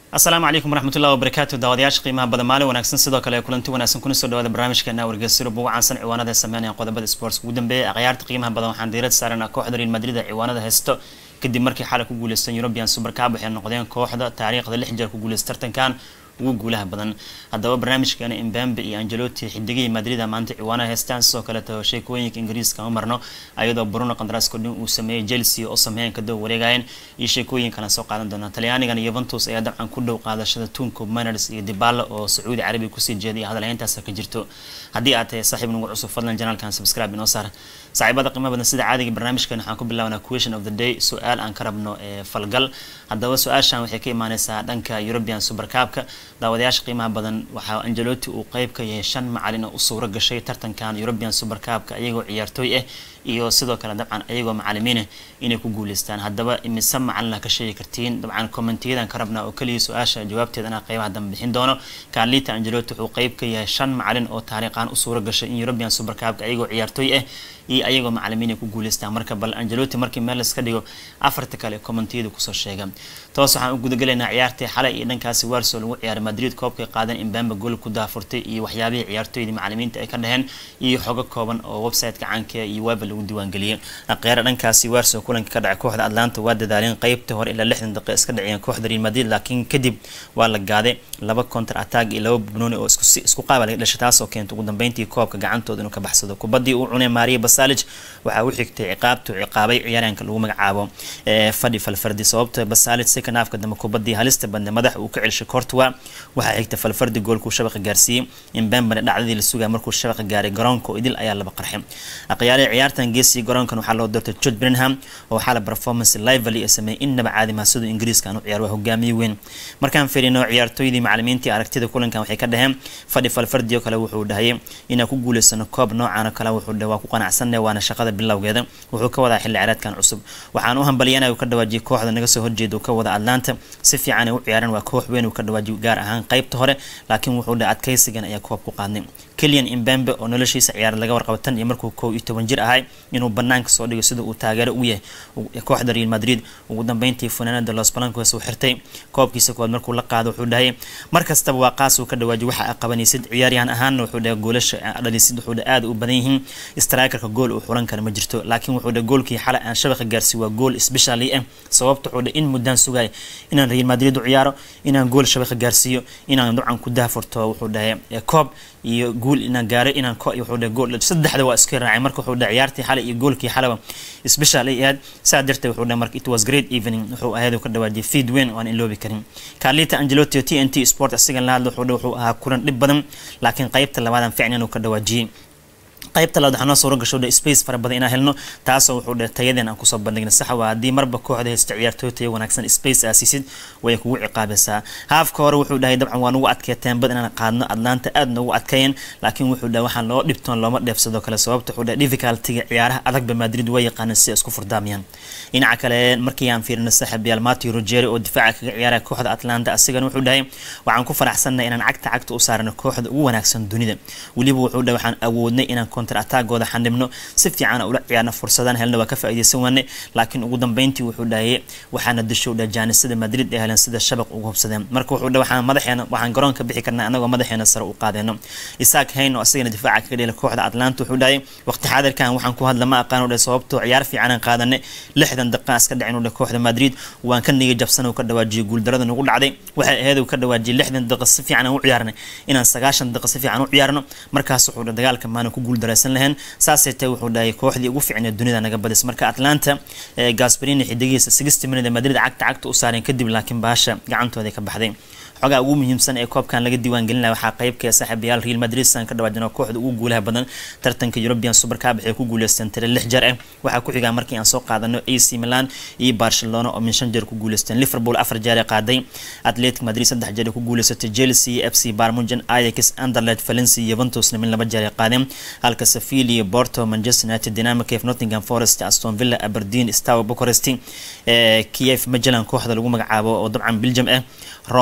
asalaamu calaykum waraxmatullahi wabarakaatu daawadayaasha qiimaha badan maalin wanaagsan sidoo kale kulanti wanaagsan kuna soo dhawaada barnaamijkeena wargeysyada ugu caansan ciwaanada ay sameynayaan qodobada sports ugu dambeeya akhyaarta qiimaha badan waxaan diirad saaranaa kooxda real madrid ee ciwaanada haysto kadib markii xalay ku guuleystan european super cup waxay noqdeen kooxda taariikhda lix jeer ku guuleysta tartankan ugu guulaha badan haddaba barnaamijkeena imbambe iyo angeloti xidigihii madrida maanta ciwaanaha heystaan sidoo kaleeto sheekooyinka ingiriiska ma marno ayadoo bruno qandaraasko dhin uu sameeyey chelsea oo sameeyeen kadaba wareegayeen iyo sheekooyin kalen soo qaadan doonaa talyaanigan yuventus ayaa dabcan ku dhow qaadashada tunco miners iyo dibala oo sacuudi carabiga kusii jeeday iyo hadalhayntaas ka jirto haddii aad tahay saaxiib nagu cusub fadlan janaalkan subscribe inoo saar saaxiibada qiimo badan sida caadiga barnaamijkan waxaan ku bilaabanaa question of the day su-aal aan ka rabno ee falgal haddaba su-aashan waxay ka imaaneysaa dhanka european super cupka daawadayaasha qiimaha badan waxaa angeloti uu qeyb ka yahay shan macalin oo u suuro gashay tartankan european super cupka iyagoo ciyaartooy ah iyo sidoo kale dabcan ayagoo macalimiinah inay ku guuleystaan haddaba imise macalina ka sheegi kartiin dabcan commentiyadan ka rabnaa oo keliya su-aasha jawaabteedana qeybaha dambe bixin doono kaalita angeloti wuxuu qeyb ka yahay shan macalin oo taariikhan u suuro gashay in european super cupka ayagoo ciyaartooy ah iyo ayagoo macalimiin ay ku guuleystaan marka bal angeloti markii meel iska dhigo afarta kale commentiyada kusoo sheega toos waxaan u gudagalaynaa ciyaartii xalay iyo dhankaasi warso lagu ciyaaray madrid koobkay qaadan imbamba gool ku daafurtay iyo waxyaabihii ciyaartooydii macalimiinta ay ka dhaheen iyo xogo kooban oo website-ka caanka iyo weba lagu diiwaangeliyay aqeera dhankaasi warso kulanka ka dhacay kooxda atlanta waa dadaaleen qeybta hore ilaa lixdan daqiiq iska dhaciyeen kooxda real madrid laakiin kadib waa la gaaday laba counter attack iyo laba bubnooni oo isku qaaba laga dhashay taasoo keentay ugu dambeyntii koobka gacantooda inuu ka baxsado kubadii uu cunay maria basalij waxaa u xigtay ciqaabtu ciqaabay ciyaaryaanka lagu magacaabo fadhi falfardi sababta basalij second halfka dambe kubadii halista badne madaxa uu ka celshay cortwa waxaa xigta falfardi goolkuu shabaqa gaarsiiyey imbambane dhacdadii la sugaya markuu shabaqa gaaray garoonka oo idil ayaa laba qarxay aqyaarihii ciyaartan geesiya garoonkan waxaa loo doortay george brenham oo xala performance lively ee sameeyey innaba caadi maha siduu ingiriiska aan u ciyaar waa hogaamiye weyn markaan fiirino ciyaartooydii macalimiintii aragtida kulankan waxay ka dhaheen fadhi falfardi oo kale wuxuu dhahayay inaan ku guuleysano koob noocan oo kale wuxuu dhahay waa ku qanacsanne waana shaqada bilowgeeda wuxuu ka wadaa xilli ciyaareedkan cusub waxaan u hambaliyana uu ka dhawaajiyay kooxda naga soo horjeeda uu ka wada atlanta si fiican ay u ciyaareen waa koox weyn uu ka dhawaajiyo gaar ahaan qeybta hore laakiin wuxuu dhahay adkaysigan ayaa koob ku qaadnay kelian imbambe oo noloshiisa ciyaar laga warqabo tan iyo markuu kow iyo toban jir ahay inuu banaanka soo dhigo sida uu taageero u yahay kooxda real madrid ugu dambeyntii funaanada los balancos uu xirtay koobkiisa koowaad markuu la qaado wuxuu dhahay mar kastaba waa qaas uu ka dhawaajiyo waxa aad qabanaysid ciyaaryahan ahaanna wuxuu dhahay goolasha dhalisid wuxuu dhahay aada u badan yihiin strikerka gool uu xulan kara ma jirto laakiin wuxuu dhahay goolkii xalay aan shabaqa gaarsiiy waa gool specially ah sababta wuxuu dhahay in muddaan sugaya inaan real madrid u ciyaaro inaan gool shabaqa gaarsiiyo inaan dabcan ku daafurto wuxuu dhahay koob iyo guul inaan gaaro inaan wuxuu dhahay gool saddexda waa iska raacay marka wuxuu dhahay ciyaartii xalay iyo goolkii xalaba special ay ahayd saa darteed wuxuu dhahay marka it was great evening wuxuu ahayd uu ka dhawaajiyay feed weyn oo aan iloobi karin carlita angelotti t n t sport asigan la hadla wuxuu dhahay wuxuu ahaa kulan dhib badan laakiin qeybta labaadan ficnan uu ka dhawaajiyey qaybta labaad waxaa noo suuro gasho dhe space fara badan inaan helno taasoo wuxuu dhe tayadeen aan kusoo bandhigna sax waa haddii marba kooxda haysta ciyaartooy tayo wanaagsan space aasiisid way kugu ciqaabaysaa haafka hore wuxuu dhahay dabcan waa nugu adkeeteen bad inaan qaadno atlanta aad noogu adkeeyeen laakiin wuxuu dhahay waxaan loo dhibtoon looma dheefsado kale sababta wuxuu dhahay difficultiga ciyaaraha adagba madrid waa yaqaanan si isku furdaamayaan dhinaca kale markii aan fiirino saaxiibayaal matthew rogeri oo difaaca kaga ciyaaraya kooxda atlanta asigana wuxuu dhahay waxaan ku faraxsanay inaan cagta cagta u saarano kooxda ugu wanaagsan dunida weliba wuxuu dhahay waxaan awoodnay inaan counter attackooda xanibno si fiican ula ciyaarna fursadaan helna waa ka faa'iidaysan waane laakiin ugu dambeyntii wuxuu dhahayay waxaana dishow dhah jaanisada madrid ee heleen sida shabaq ugu hubsadeen marka wuxuu dhahay waxaan madaxeena waxaan garoonka bixi karnaa anagoo madaxeena sare u qaadeyno isaak hayn oo asagana difaaca kaga dhela kooxda atlanta wuxuu dhahay waqti xaadirkan waxaan ku hadla ma aqaan dhahay sababtoo ciyaar fiicanaan qaadanay lixdan daqiiqa iska dhacin dhahay kooxda madrid waan ka nigay jabsan uu ka dhawaajiyay guuldarada nagu dhacday waxay ahayd uu ka dhawaajiyay lixdan daqiiqa si fiican aan u ciyaarnay inaan sagaashan daqiiqa si fiican u ciyaarno markaas wuxuu dhahay dagaalka maana ku guuldaraysan lahayn saasay tahay wuxuu dhahay kooxdii ugu fiicneed dunida naga badis marka atlanta gasbarini xidigihiisa sixty minute madrid cagta cagta u saareen kadib laakiin baasha gacantooda ka baxday xogaa ugu muhiimsan ee koobkan laga diiwaan gelinaya waxaa qeybka saaxiibayaal real madrid san ka dhawaajino kooxda ugu guulaha badan tartanka european super cup waxay ku guuleysteen tire lix jeer ah waxaa ku xigaa markii aan soo qaadano ac milan iyo barcelona oo min shan jeer ku guuleysteen liverpool afar jeer ee qaaday atletic madrid saddex jeer ku guuleysatay chelsea f c barmugen ajax anderlet valencia juventusna min laba jeer ay qaadeen halka sevilla porto manchester united dynamic of nottingham forest aston villa aberdeen stowe bucharest kiev magellan kooxda lagu magacaabo oo dabcan belgium ah roma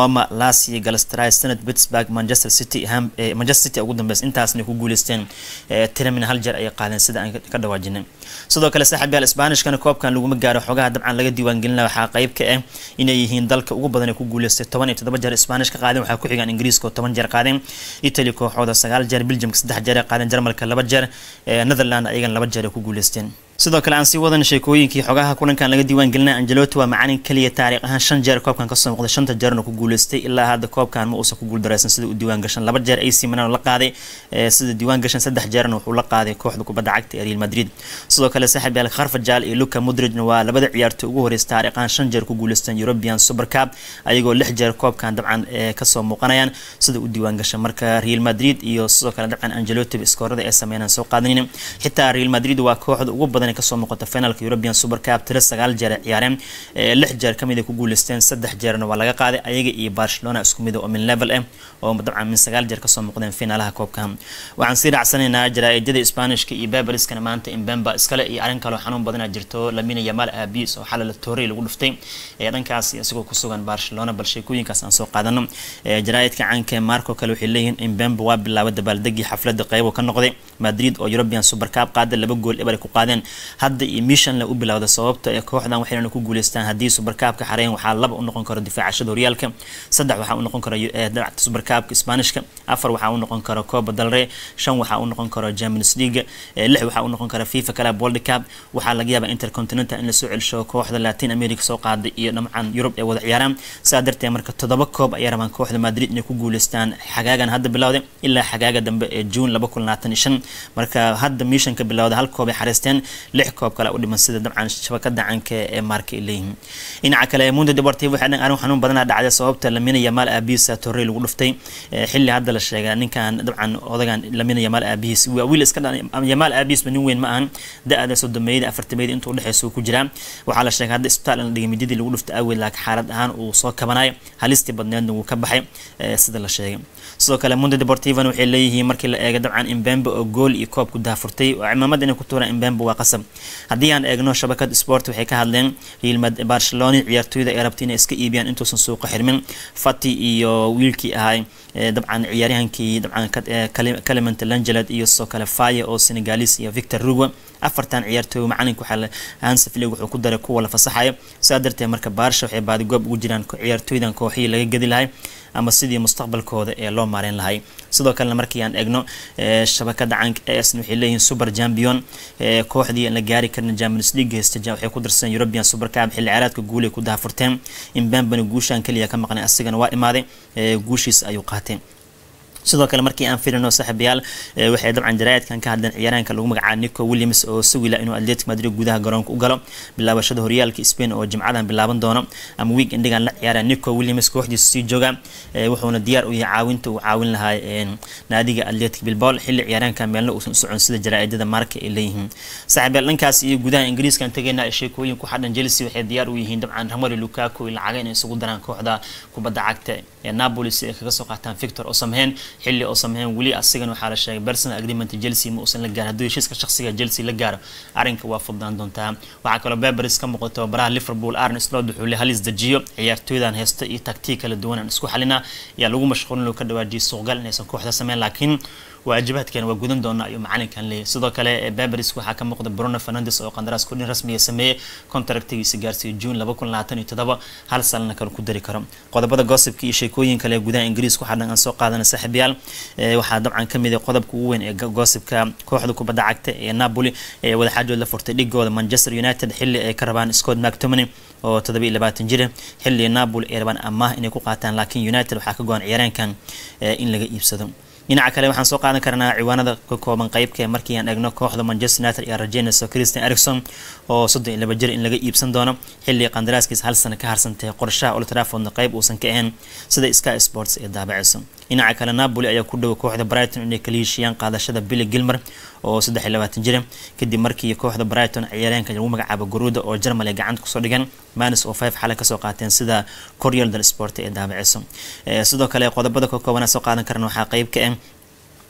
lasia galastray senate pittsburgh manchester city manchester city ugu dambeys intaasna ku guuleysteen tiramina hal jeer ayay qaadeen sida aan ka dhawaajinay sidoo kale saaxiibyaal sbaanishkana koobkan laguma gaaro xogaha dabcan laga diiwaangelina waxaa qayb ka ah inay yihiin dalka ugu badan ee ku guuleystay toban iyo toddoba jeer spanish ka qaadeen waxaa ku xigaan ingiriiska oo toban jeer qaadeen italy kooxooda sagaal jeer belgiumka saddex jeer ay qaadeen jarmalka laba jeer netherland ayagan laba jeer ay ku guuleysteen sidoo kale aan sii wadan sheekooyinkii xogaha kulankan laga diiwaan gelina angelotti waa macalin kaliya taariikh ahaan shan jeer koobkan kasoo muuqday shanta jeerna ku guuleystay ilaa hadda koobkan ma uusan ku guuldareysan sida uu diiwaan gashan laba jeer ac milan la qaaday sida diiwaan gashan saddex jeerna wuxuu la qaaday kooxda kubadda cagta ee real madrid sidoo kale saaxiib yaal kharfajal iyo luka modridna waa labada ciyaartoy ugu horeysa taariikh ahaan shan jeer ku guuleysteen european super cup ayagoo lix jeer koobkan dabcan kasoo muuqanayaan sida uu diiwaan gashan marka real madrid iyo sidoo kale dabcan angelotti iskoorada ee sameynaan soo qaadanin xitaa real madrid waa kooxda ugu badan kasoo muuqata finalka european super cup tiro sagaal jeer ay ciyaareen lix jeer kamid ay ku guuleysteen saddex jeerna waa laga qaaday ayaga iyo barcelona isku mid oo min level ah oo dabcan min sagaal jeer kasoo muuqdeen finaalaha koobka waxaan sii raacsanaynaa jaraa'idada spanishka iyo babeliskana maanta imbemba iskale iyo arrin kaloo xanuun badana jirto lamina yamal abis oo xalala torey lagu dhuftay ee dhankaas isagoo kusugan barcelona bal sheekooyinkaas aan soo qaadano jaraa'idka caanka marco kale waxay leeyihiin imbemba waa bilaaba dabaaldegii xaflada qeybo ka noqday madrid oo european super cup qaada laba gool eber ay ku qaadeen hadda iyo mishan la u bilowda sababta ee kooxdan waxayna ku guuleystaan haddii supercupka xareyn waxaa laba u noqon karo difaacashada horyaalka saddex waxaa u noqon karo supercupka spanishka afar waxaa u noqon karo coba dalre shan waxaa u noqon karo champions league lix waxaa u noqon karo fifa club world cup waxaa laga yaabaa intercontinental in lasoo celsho kooxda latin america soo qaaday iyo dhamcan yurub ee wada ciyaaraan saa darteed marka toddoba koob ayaa rabaan kooxda madrid inay ku guuleystaan xagaagan hadda bilowday ilaa xagaaga dambe ee june laba kun labaatan iyo shan marka hadda mishanka bilowda hal koob ay xareysteen lix koob kale u dhiman sida dabcan shabakada canka ee maarka ay leeyihiin dhinaca kale mundo deportivo waxay dhan arrin xanuun badanaa dhacday sababta lamina yamal aabihiisa torrey lagu dhuftay xilli hadda la sheega ninkan dabcan odagan lamina yamal aabihiis waa wiil iska yamal aabihiisba nin weyn ma ahan da-da sodomeeyada afartameeyada inta udhexeysa uu ku jiraa waxaa la sheegay hadda isbitaal in la dhigay midadii lagu dhuftay awgeed laakiin xaalad ahaan uu soo kabanayo halistii badneedna wuu ka baxay sida la sheegay sidoo kale mundo deportivona waxay leeyihiin markii la eego dabcan imbembe oo gool iyo koob ku daafurtay oo cimaamada inay ku tuuraan imbembe waa qasab haddii aan eegno shabakad sport waxay ka hadleen real barcelona ciyaartooyda ay rabtay inay iska iibiyaan intuusan suuqa xirmin fati iyo wiilkii ahay dabcan ciyaaryahankii dabcan clement langeled iyo sidoo kale faye oo senegalis iyo victor rugo afartan ciyaartooy macalinka waxaa hansi flig wuxuu ku daray kuwa la fasaxayo sidaa darteed marka baarsha waxay baadigoob ugu jiraan ciyaartooydan kooxihii laga gedi lahay ama sidii mustaqbalkooda ee loo maareyn lahay sidoo kalena markii aan eegno shabakada canka esn waxay leeyihiin super champion kooxdii aan la gaari karin champions league haysta waxay ku darsadeen european super cup xilli ciyaareedka guulay ku daafurteen imbambani guushaan keliya ka maqnay asigana waa imaaday guushiisa ayuu qaatay sidoo kale markii aan filino saaxiibayaal waxay dabcan jaraa'idkan ka hadleen ciyaaraanka lagu magacaabo nico williams oo sawila inuu atletic madrid gudaha garoonka u galo bilaabashada horyaalka spain oo jimcadan bilaaban doono ama week endigan la ciyaara nico williams kooxdiisa sii jooga wuxuuna diyaar u yahay caawinta uu caawin lahaa naadiga atletic bilbol xilli ciyaaraanka meelna uusan u socon sida jaraa'idada marka ay leeyihiin saaxiibayaal dhankaas iyo gudaha ingiriiskan tegayna sheekooyin ku xadhan chelsea waxay diyaar u yihiin dabcan ramari lukaku lacaga inay isugu daraan kooxda kubadda cagta ee napoli si ay kaga soo qaataan victor oo samheen xilli oo sameeyeen weli asigan waxaa la sheegay personal agreement Chelsea ma uusan la gaarin haddii heshiiska shakhsiga Chelsea la gaaro arrinka waa fududaan doontaa waxaa kaloo Beberis ka muuqato baraha Liverpool Arne Slot wuxuu leeyahay halis dajiyo ciyaartooydan heesta iyo taktiik kala duwan aan isku xalina yaa lagu mashquulin ka dhawaajiyay suuqgal inaysan kooxda sameyn laakiin waajibaadkan waa gudan doona ayuu macalinkan leeyahay sidoo kale Beberis waxaa ka muuqda Bruno Fernandes oo qandaraas kordhin rasmi ah sameeyay kontraktigiisa gaarsiiyay June 2027 hal sanadna kale ku dari karo qodobada gossipka iyo sheekooyin kale gudaha Ingiriiska waxaa dhan aan soo qaadanay saaxiibayaal waxaa dabcan ka mid ah qodobka ugu weyn ee gossipka kooxda kubadda cagta ee Napoli ee wadaxaajood la furtay dhigooda Manchester United xilli ay ka rabaan Scott McTominay oo 27 jir xilli Napoli ay rabaan amaah inay ku qaataan laakiin United waxaa ka go'an ciyaaraankan in laga iibsado dhinaca kale waxaan soo qaadan karnaa ciwaanada ka kooban qeybka markii aan eegno kooxda Manchester United iyo rajeynayso Christian Eriksen oo 32 jir in laga iibsan doono xilli qandaraaskiisa hal sano ka harsantay qorshaha Old Trafford qeyb uusan ka ahayn sida Sky Sports ee daabacayso dhinaca kale Napoli ayaa ku dhow kooxda Brighton inay kala heshiiyaan qaadashada Billy Gilmer oo 23 jir kadib markii kooxda Brighton ciyaaryahanka lagu magacaabo Garuda oo Germany gacanta kusoo dhigan Manis oo 5 xalay kasoo qaateen sida Corriere dello Sport ee daabacayso sidoo kale qodobada ka kooban soo qaadan karna waxaa qeyb ka ah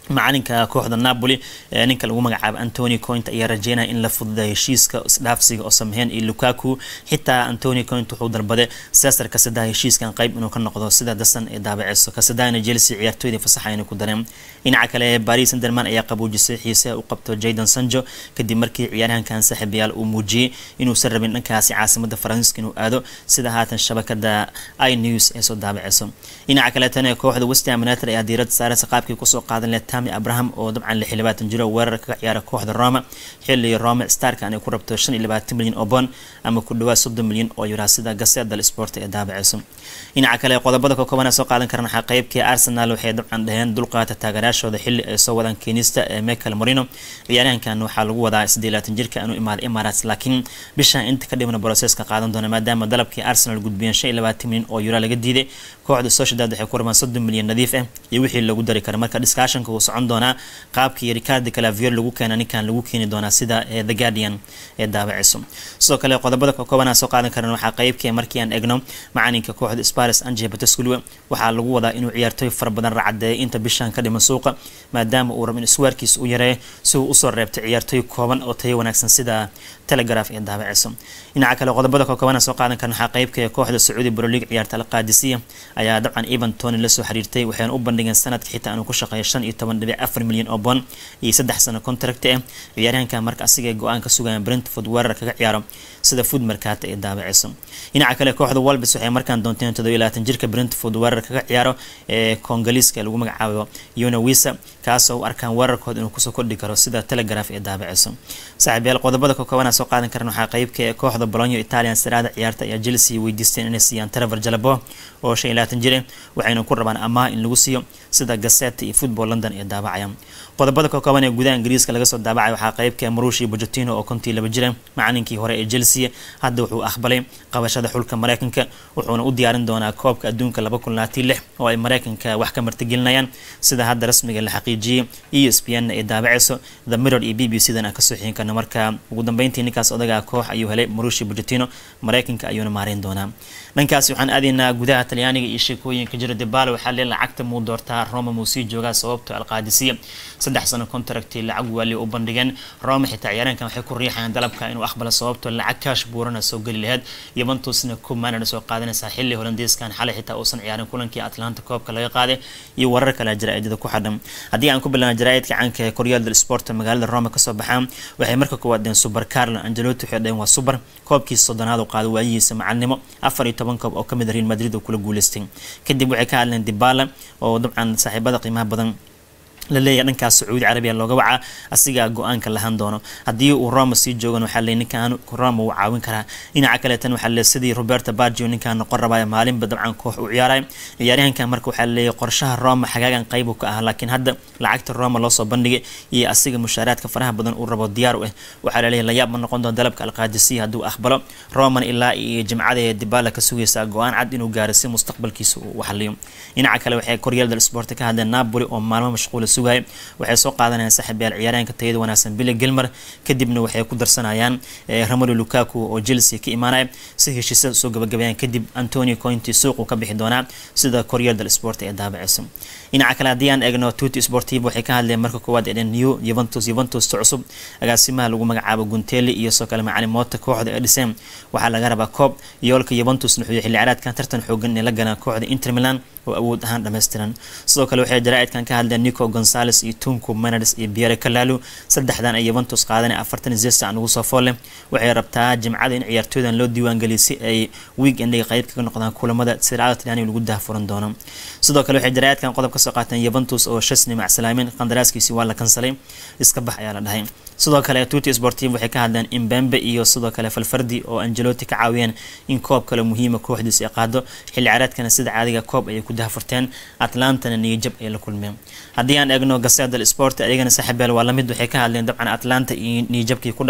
macalinka kooxda napoli ninka lagu magacaabo antony coint ayaa rajeynaya in la fududeeyo heshiiska isdhaafsiga oo sameeyeen iyo lukaku xitaa antony coint wuxuu dalbaday cesar kasadaha heshiiskan qayb inuu ka noqdo sida dasan ee daabaceyso kasadahana chelsea ciyaartooydii fasaxa inay ku dareen dhinaca kale paris sanderman ayaa qabuujisay xiiseha u qabto jayden sanjo kadib markii ciyaaryahankan saaxiibayaal uu muujiyey inuusan rabin dhankaasi caasimada faransiiska inuu aado sida haatan shabakada i news ee soo daabaceyso dhinaca kaleetana kooxda westham united ayaa diirada saareysa qaabkii kusoo qaadan leh tami abraham oo dabcan lix iyo labaatan jiro weerar kaga ciyaara kooxda roma xilli roma starkan ay ku rabto shan iyo labaatan milyan oo bond ama ku dhawaad soddon milyan oo yuraa sida gaseda sport ee daabaceyso dhinaca kale qodobada kookobana soo qaadan karan waxaa qeybkii arsenal waxay dabcan dhaheen dulqaata taageerayaashooda xilli ay soo wadaan keenista ee michael morino ciyaaryahankan waxaa lagu wadaa siddeed labaatan jirka inuu imaado emirates laakiin bishan inta ka dhimana broseska qaadan doona maadaama dalabkii arsenal gudbiyeen shan iyo labaatan milyan oo yuraa laga diiday kooxda sociedad waxay ku rabaan soddon milyan nadiif ah iyo wixii lagu dari kara marka discussionka uu socon doonaa qaabkii ricardo calavier lagu keena ninkan lagu keeni doonaa sida the guardian ee daabaceyso sidoo kale qodobada kookobana soo qaadan karan waxaa qeybkii markii aan egno macalinka kooxda spares anje batesculwe waxaa lagu wadaa inuu ciyaartooy fara badan racadeeyo inta bishan ka dhiman suuqa maadaama uu rabo in iswaarkiisa u yareeyo si uu usoo reebtay ciyaartooy kooban oo tayo wanaagsan sida telegraph ee daabaceyso dhinaca kale qodobada kookobana soo qaadan karan waxaa qeybka kooxda sacuudi brolig ciyaarta alqaadisiya ayaa dabcan evan tony lasoo xiriirtay waxayna u bandhigeen sanadka xitaa inuu ku shaqeeyo shan iyo toban dhibic afar milyan oo bond iyo saddex sano contract ah ciyaaryahanka marka asiga go-aan ka sugayaan brentford weerar kaga ciyaaro sida food markaata ee daabaceyso dhinaca kale kooxda walbis waxay markaan doonteen toddobiyo labaatan jirka brentford weerar kaga ciyaaro ee kongaliiska lagu magacaabo yona wisa kaasoo u arkaan weerarkooda inuu kusoo kordhi karo sida telegraph ee daabaceyso saaxiibyaal qodobada kookobana soo qaadan karan waxaa qeybka kooxda bolonyo italian saraada ciyaarta ayaa chelsea weydiisteen inay siiyaan trevor jalabo oo shan iyo labaatan jir waxayna ku rabaan amaah in lagu siiyo sida gaseta iyo football london ee daabacaya qodobada kooban ee gudaha ingiriiska laga soo daabacay waxaa qeybka marushi bojotino oo kontii laba jira macalinkii hore ee chelsea hadda wuxuu aqbalay qabashada xulka mareykanka wuxuuna u diyaarin doonaa koobka adduunka laba kun labaatan lix oo ay mareykanka wax ka martigelinayaan sida hadda rasmiga la xaqiijiyey e s p n ee daabaceyso the mirror iyo b b c dan aan kasoo xigin karna marka ugu dambeyntii ninkaas odagaa koox ayuu helay marushi bojotino mareykanka ayuuna maareyn doonaa dhankaasi waxaan aadaynaa gudaha talyaaniga iyo sheekooyinka jira debalo waxaa lee lacagta muu doortaa roma muu sii joogaa sababto alqaadisiya saddex sano contracti lacag waali u bandhigeen roma xitaa ciyaareenkan waxay ku riixayaan dalabka inuu aqbalo sababto lacag kaash buurana soo geli laheyd yuventusna kumanana soo qaadanaysaa xilli holandiiskan xalay xitaa uusan ciyaarin kulankii atlanta koobka laga qaaday iyo warar kale jaraa'idada ku xadhan haddii aan ku bilowna jaraa'idka caanka ee koryaal del sport magaalada roma kasoo baxaan waxay marka koowaad dheen super carlo angelotti waxay dhaheen waa super koobkiisa soddonaad oo qaado waayihiisa macalnimo afar iyo toban koob oo kamid a real madrid oo kula guuleystay kadib waxay ka hadleen dibala oo dabcan saaxiibada qiimaha badan la leeyahay dhankaas sacuudi carabiya looga wacaa asigaa go-aanka lahan doono haddii uu roma sii joogan waxaa leey ninkan roma uu caawin karaa dhinaca kaleetan waxaa leey sidii roberto bargio ninkan noqon rabaya maalinba dabcan koox uu ciyaaray ciyaaryahankan marka waxaa leeyahay qorshaha roma xagaagan qayb uu ka ahaa laakiin hadda lacagta roma loosoo bandhigay iyo asiga mushaaraadka faraha badan uu rabo diyaar u ah waxaa laleeyahay layaab ma noqon doona dalabka alqaadisiya hadduu aqbalo roman ilaa iyo jimcada ee dibala ka sugaysaa go-aan cad inuu gaaro si mustaqbalkiisa uu xaliyo dhinaca kale waxay koryaal del sport ka hadleen napoli oo maalmo mashquula sugaya waxay soo qaadanayaan saaxiibyaal ciyaaryaanka tayada wanaagsan billy gilmer kadibna waxay ku darsanayaan romelu lukaku oo chelsea ka imaanaya si heshiisada soo gabagabeeyaan kadib antonio cointi suuqu ka bixi doonaa sida koryaal del sport ee daabaceysa dhinaca kale haddii aan eegno tuti sportivo waxay ka hadleen marka koowaad ee new juventus juventus cusub agaasimaha lagu magacaabo gunteli iyo soo kale macalin moota kooxda ee dhiseen waxaa laga rabaa koob yoolka juventus nuxuyo xilli ciyaareedkan tartan xoogan ee la galaan kooxda inter milan oo awood ahaan dhammaystiran sidoo kale waxay jaraa'idkan ka hadleen nico gonzales iyo tunku menades iyo biere kalalu saddexdan ay juventus qaadanay afartan zesta aan ugu soo foolle waxay rabtaa jimcada in ciyaartooydan loo diiwaangeliyo si ay weekendiga qayb kaga noqdaan kulamada sircada talyaaniga lagu daahfuran doono sidoo kale waxay jaraa'idkan qodob kasoo qaateen juventus oo shasni macsalaamin qandaraaskiisi waa la kansalay iska bax ayaa la dhahay sidoo kale tuti sportiv waxay ka hadleen imbembe iyo sidoo kale falfardi oo angeloti ka caawiyeen in koob kale muhiima kooxdiis ay qaado xilli ciyaareedkana sida caadiga koob ayay ku dahfurteen atlantana niyajab ay la kulmeen haddii aan eegno gaseda sport ayagana saaxiibyaal waa lamid waxay ka hadleen dabcan atlanta iyo niyajabkii ku dhacay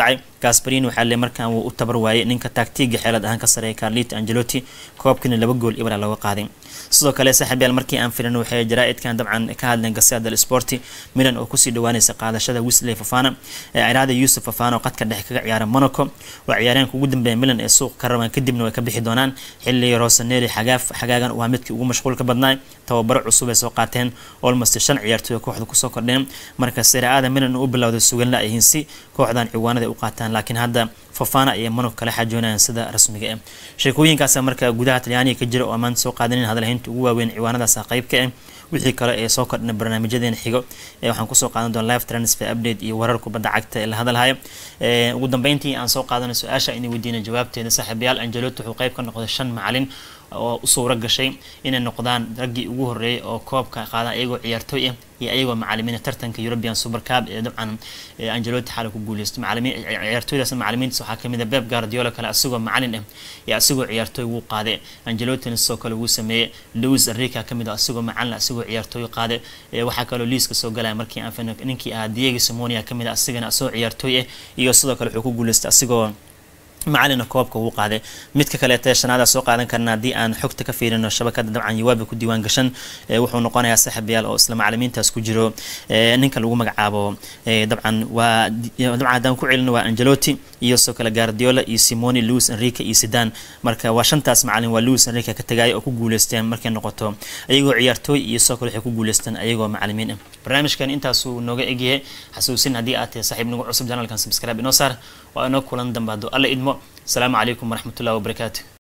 gasparini waxaa le markaan wuu u tabar waayey ninka taagtiiga xeelad ahaan ka sareeya carlito angelotti koobkina laba gool ibra looga qaaday sidoo kale saaxiibyaal markii aan filan waxay jaraa-idkan dabcan ka hadleen gasea del sporti milan oo kusii dhawaanaysa qaadashada wisley fafana ee ciraada yuusuf fafana oo qadka dhexe kaga ciyaara monaco waa ciyaareenka ugu dambeeya milan ee suuqa ka rabaan kadibna way ka bixi doonaan xilli rosaneri xagaaf xagaagan waa midkii ugu mashquulka badnaa tababaro cusub ay soo qaateen olmost shan ciyaartooy kooxda kusoo kordheen marka seraada milan u bilowday suganla ay hinsi kooxdan ciwaanada u qaataan laakiin hadda fafana iyo monaco kala xajoonayaan sida rasmiga ah sheekooyinkaasa marka gudaha talyaaniga ka jira oo maanta soo qaadanin hadalhaynta ugu waaweyn ciwaanadaas qeybka ah wixii kale ee soo kordhina barnaamijyadeena xigo ee waxaan kusoo qaadan doona live transfer update iyo warar kubadda cagta ee la hadalhaya ugu dambeyntii aan soo qaadanay su-aasha inay weydiina jawaabteeda saaxiibayaal angeloto wuxuu qeyb ka noqday shan macalin oo u suuro gashay inay noqdaan raggii ugu horreeyay oo koobka qaadaan iyagoo ciyaartooy ah iyo ayagoo macalimiina tartanka european super cup ee dabcan angelotti xaala ku guuleystay macalimiin ciyaartooydaas macalimiintaas waxaa kamid ah beb guardiola kale asagoo macalin ah iyo asagoo ciyaartooy wuu qaaday angelottina sidoo kale wuu sameeyey louis enrica kamid ah asagoo macalin asagoo ciyaartooy qaaday waxaa kaloo liiska soo galaya markii aan ninkii ahaa diego simonia kamid ah asagana asagoo ciyaartooy ah iyo sidoo kale wuxuu ku guuleystay asagoo macalina koobka uu qaaday midka kaleeta shanaada soo qaadan karna haddii aan xogta ka fiirino shabakada dabcan yawaabi ku diiwaan gashan wuxuu noqonayaa saaxiibayaal oo isla macalimiintaas ku jiro ninka lagu magacaabo dabcan waa dabcan haddaan ku celino waa angelotti iyo sidoo kale guardiola iyo simoni louis enrique iyo sidan marka waa shantaas macalin waa louis enrique ka tagaaya oo ku guuleysteen markay noqoto ayagoo ciyaartooy iyo sidoo kale waxay ku guuleysteen ayagoo macalimiin ah barnaamijkan intaasuu nooga egyahay xasuusin haddii aad tahay saaxiib nagu cusub janalkan subscribe inoo saar waa inoo kulan dambe hadduu alla idmo asalaamu calaykum waraxmatullahi wabarakaatu